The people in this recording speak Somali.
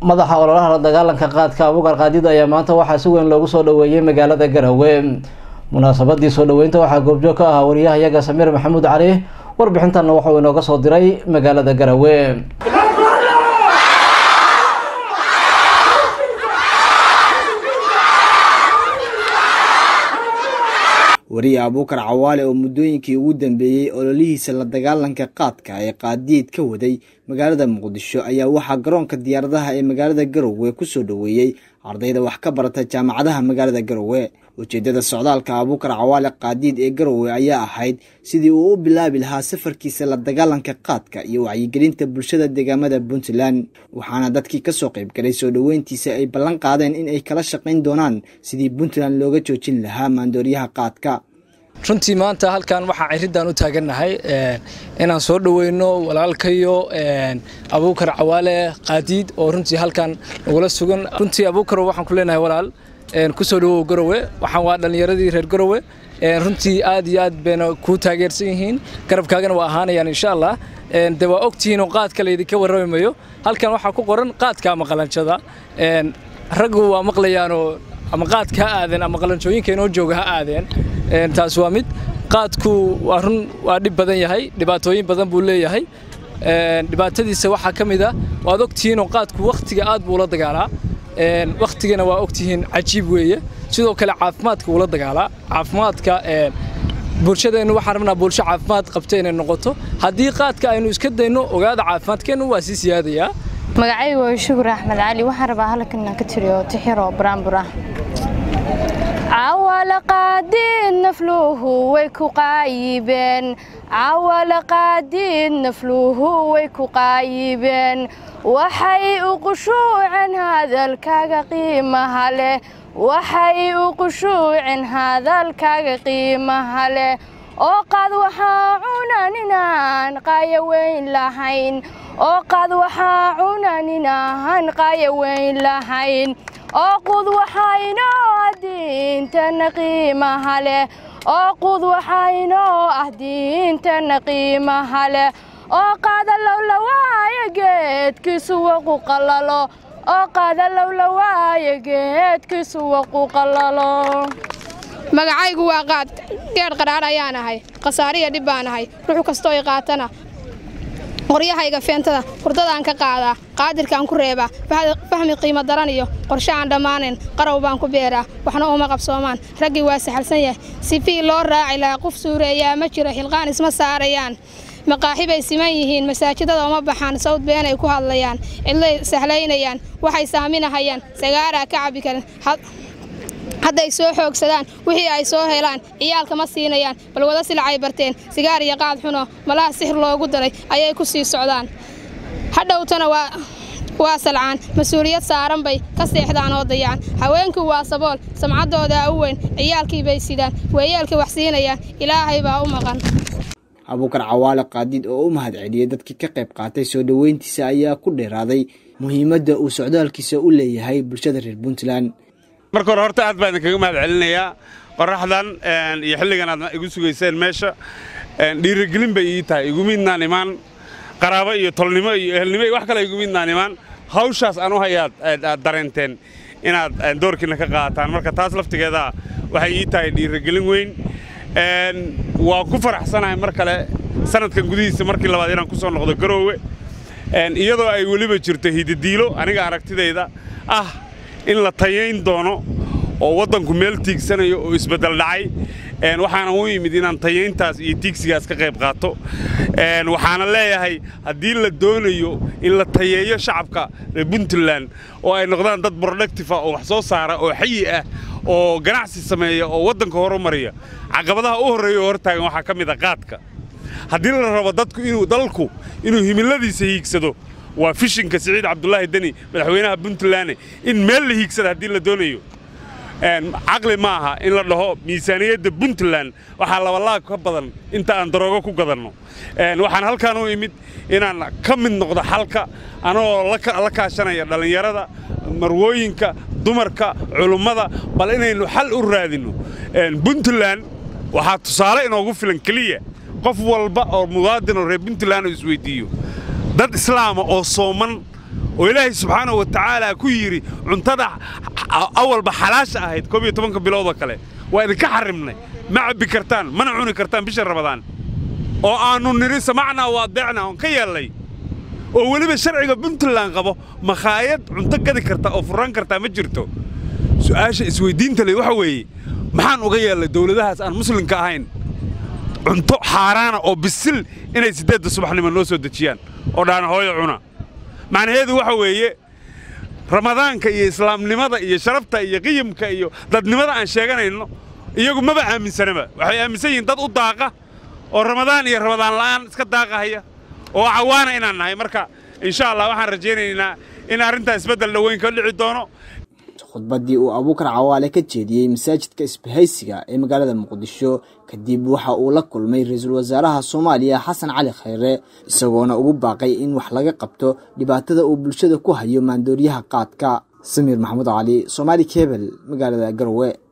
madaxa ololaha la dagaalanka qaadka abuukar qaadid ayaa maanta waxaa si weyn loogu soo dhaweeyey magaalada garowe munaasabadii soo dhaweynta waxaa goobjoog ka ahaa wariyahayaga samiir maxamuud cali warbixintanna waxauu inooga soo diray magaalada garowe wariye abuukar cawaale oo muddooyinkii ugu dambeeyey ololihiisa la dagaalanka qaadka ee qaadiid ka waday magaalada muqdisho ayaa waxaa garoonka diyaaradaha ee magaalada garowe ku soo dhoweeyey ardayda wax ka barata jaamacadaha magaalada garowe ujeeddada socdaalka abuukar cawaale qaadiid ee garowe ayaa ahayd sidii uu u bilaabi lahaa safarkiisa la dagaalanka qaadka iyo wacyigelinta bulshada deegaamada puntland waxaana dadkii kasoo qaybgalay soo dhoweyntiisa ay ballan qaadeen in ay kala shaqayn doonaan sidii puntland looga joojin lahaa maandooriyaha qaadka runtii maanta halkan waxaa ciridaan u taagannahay inaan soo dhoweyno walaalkayo abuukar cawaale qaadiid oo runtii halkan nagula sugan runtii abuukar waxaan ku leenahay walaal kusoo dhawow garowe waxaan waa dhallinyaradii reer garowe runtii aad iyo aad bayna kuu taageersan yihiin garabkaagana waa ahaanayaan insha allah de waa ogtihiin oo qaadka laydinka warrami mayo halkan waxaa ku qoran qaadka ama qalanjada raggu waa maqlayaanoo ama qaadka ha aadeen ama qalanjooyinka inoo jooga ha aadeen taas waa mid qaadku waa run waa dhib badan yahay dhibaatooyin badan buu leeyahay dhibaatadiisa waxaa ka mid a waad ogtihiinoo qaadku wakhtiga aad buu ula dagaalaa wakhtigana waa ogtihiin cajiib weeye sidoo kale caafimaadka uula dagaalaa caafimaadka bulshadeennu waxaan rabnaa bulsho caafimaad qabta inay noqoto haddii qaadka aynu iska dayno ogaada caafimaadkeennu waa sii siyaadayaa magacaygu waa shukur axmed cali waxaan rabaa halkan inaan ka tiriyo tixiro baraanbur ah cawalaqaadiid nafluhu way ku qaayibeen cawalaqaadiid nafluhu way ku qaayibeen waxay u qushuuceen hadalkaaga qiimaha leh waxay u qushuuceen hadalkaaga qiimaha leh oo qaad waxaa cunan inaan qaaya weyn lahayn oo qaad waxaa cunan inaan qaaya weyn lahayn oo qud waxaynoo ah diintana qiimaha leh oo qud waxaynoo ah diintana qiimaha leh oo qaada lowlawaayo geedkiisu waqu qallalo oo qaada lowlawaayo geedkiisu waqu qallalo magacaygu waa qaad geedh qadhaadh ayaan ahay khasaariya dhib baan ahay ruux kastoo i qaatana qoryahayga feentada hurdadaan ka qaadaa qaadirkaan ku reebaa fahmi qiimo daran iyo qorshe aan dhammaanayn qarow baan ku beeraa waxna uma qabsoomaan raggii waa saxalsan yahay sifii loo raaci lahaa qof suureeyaa ma jiro xilqaan isma saarayaan maqaaxi bay siman yihiin masaajidada uma baxaan sawd beenay ku hadlayaan cidlay sahlaynayaan waxay saaminahayaan sagaaraa ka cabbi karin hadday soo xoogsadaan wixii ay soo helaan ciyaalka ma siinayaan bal wada silacay barteen sigaar iyo qaad xuno malaha sixir loogu daray ayay ku sii socdaan hadhowtana waa salcaan mas-uuliyad saaran bay ka seexdaan oo dayaan haweenkii waa sabool samcaddoodaa u weyn ciyaalkii bay sidaan weeyeelkii wax siinayaan ilaahay baa u maqan abuukar cawaale qaadiid oo u mahad celiyey dadkii ka qayb qaatay soo dhoweyntiisa ayaa ku dheeraaday muhiimadda uu socdaalkiisa u leeyahay bulshada reer puntland marka hore horta aad baa idinkaga mahad celinayaa qoraxdan iyo xilligan aad igu sugayseen meesha dhiirigelin bay ii tahay igumidnaan imaan qaraabo iyo tolnimo iyo ehelnimo iyo wax kale igumidnaan imaan hawshaas aan u hayaad aad dareenteen inaad doorkiina ka qaataan marka taas laftigeeda waxay ii tahay dhiirigelin weyn waa ku faraxsanahay mar kale sanadkan gudihiisa markii labaad inaan ku soo noqdo garoowe iyadoo ay weliba jirto hididiilo aniga aragtidayda ah in la tayayn doono oo waddanku meel tiigsanayo oo isbeddel dhacay waxaana u yimid inaan tayayntaas iyo tiigsigaas ka qayb qaato waxaana leeyahay haddii la doonayo in la tayeeyo shacabka reer puntland oo ay noqdaan dad productifa oo wax soo saara oo xayi ah oo ganacsi sameeya oo waddanka horumariya caqabadaha u horreeya oo hortaagan waxaa ka mid a qaadka haddii la rabo dadku inuu dalku inuu himiladiisa hiigsado waa fishinka siciid cabdulaahi deni madaxweynaha puntland in meel la hiigsada haddii la doonayo caqli ma aha in la dhaho miisaaniyadda puntland waxaa labalaag ka badan inta aan daroogo ku gadanno waxaan halkaan u imid inaan ka mid noqdo xalka anagoo la kaashanaya dhallinyarada marwooyinka dumarka culummada bal inaynu xal u raadinno puntland waxaa tusaale inoogu filan keliya qof walba oo muwaadin oo reer puntland oo isweyddiiyo dad islaama oo sooman oo ilaahay subxaanahu wa tacaala ku yidhi cuntada awalba xalaasha ahayd koob iyo tobanka biloodoo kale waa idinka xarrimnay ma cabbi kartaan mana cuni kartaan bisha rabadaan oo aannu nidhi samacnaa waa deecnaa oon ka yeellay oo weliba sharciga puntland qabo makhaayad cunto gadi karta oo furran kartaa ma jirto su'aasha isweyddiinta leh waxa weeye maxaan uga yeellay dawladahaas aan muslimka ahayn cunto xaaraana oo bisil inay siddeedda subaxnimo noo soo dejiyaan oo dhaana hooyo cuna macnaheedu waxa weeye ramadaanka iyo islaamnimada iyo sharafta iyo qiyamka iyo dadnimada aan sheeganayno iyagu maba aaminsanaba waxay aaminsan yihiin dad u daaqa oo ramadaan iyo ramadaan la'aan iska daaqahaya oo cawaana inaan nahay marka insha allah waxaan rajaynaynaa in arrintaa isbeddel dhoweyn ka dhici doono khudbaddii uu abuukar cawaale ka jeediyey masaajidka isbahaysiga ee magaalada muqdisho kadib waxa uu la kulmay ra-iisul wasaaraha soomaaliya xasan cali khayre isagoona ugu baaqay in wax laga qabto dhibaatada uu bulshada ku hayo maandooriyaha qaadka samiir maxamuud cali soomaali kebel magaalada garowe